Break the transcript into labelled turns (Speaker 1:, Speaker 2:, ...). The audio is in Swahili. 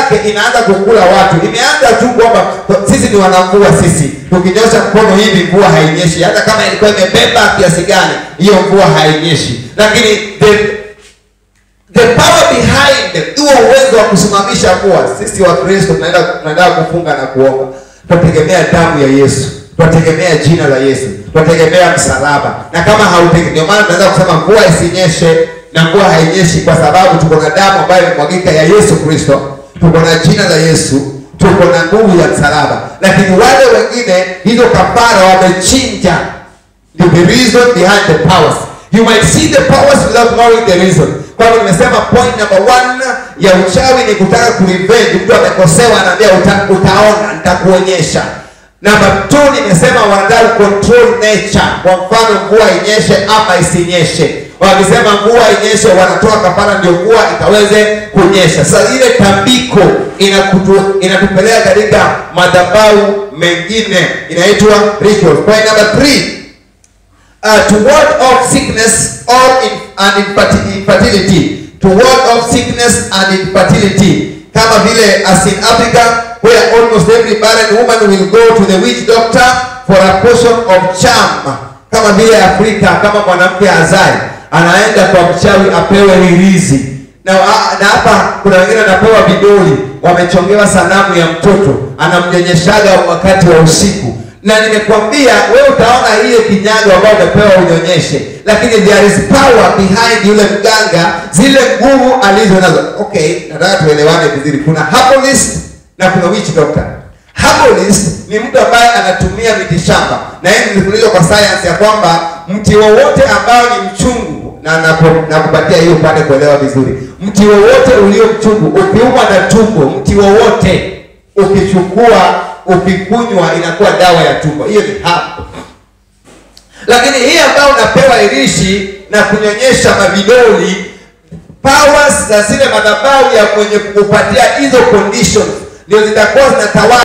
Speaker 1: yake inaanza kukula watu. Imeanza tu kwamba sisi ni wanamvua, sisi tukinyosha mkono hivi mvua hainyeshi, hata kama ilikuwa imebeba kiasi gani, hiyo mvua hainyeshi. Lakini the the power behind it, huo uwezo wa kusimamisha mvua, sisi wa Kristo tunaenda tunaenda kufunga na kuomba, tunategemea damu ya Yesu, tunategemea jina la Yesu, tunategemea msalaba. Na kama hautegemei, ndio maana tunaweza kusema mvua isinyeshe na mvua hainyeshi, kwa sababu tuko na damu ambayo imemwagika ya Yesu Kristo, tuko na jina la Yesu, tuko na nguvu ya msalaba. Lakini wale wengine hizo kafara wamechinja, ndio the reason behind the powers. You might see the powers without knowing the reason. Kwa hivyo nimesema point number one ya uchawi ni kutaka kurevenge. Mtu amekosewa, anaambia uta, utaona, nitakuonyesha. Number two nimesema wanataka control nature. Kwa mfano mvua inyeshe ama isinyeshe. Wakisema mvua inyeshe, wanatoa kafara ndio mvua ikaweze kunyesha. Sasa ile tambiko inakutu, inatupeleka katika madhabahu mengine inaitwa rituals. Point number three uh, to ward off sickness or in, and inferti- infertility to ward off sickness and infertility kama vile as in Africa where almost every barren woman will go to the witch doctor for a portion of charm kama vile Afrika kama mwanamke azai anaenda kwa mchawi apewe hirizi na na hapa kuna wengine wanapewa vidoli wamechongewa sanamu ya mtoto anamnyonyeshaga wakati wa usiku na nimekwambia wewe utaona ile kinyago ambayo umepewa unyonyeshe lakini there is power behind yule mganga zile nguvu alizo nazo okay nataka tuelewane vizuri kuna herbalist na kuna witch doctor herbalist ni mtu ambaye anatumia miti shamba na hii nilifundishwa kwa science ya kwamba mti wowote ambao ni mchungu na napo- nakupatia hiyo upate kuelewa vizuri mti wowote ulio mchungu ukiumwa na tumbo mti wowote ukichukua ukikunywa inakuwa dawa ya tumbo hiyo ni hapo lakini hii ambayo unapewa irishi na kunyonyesha mavidoli powers za zile madhabahu ya mwenye kukupatia hizo conditions ndio zitakuwa zinatawala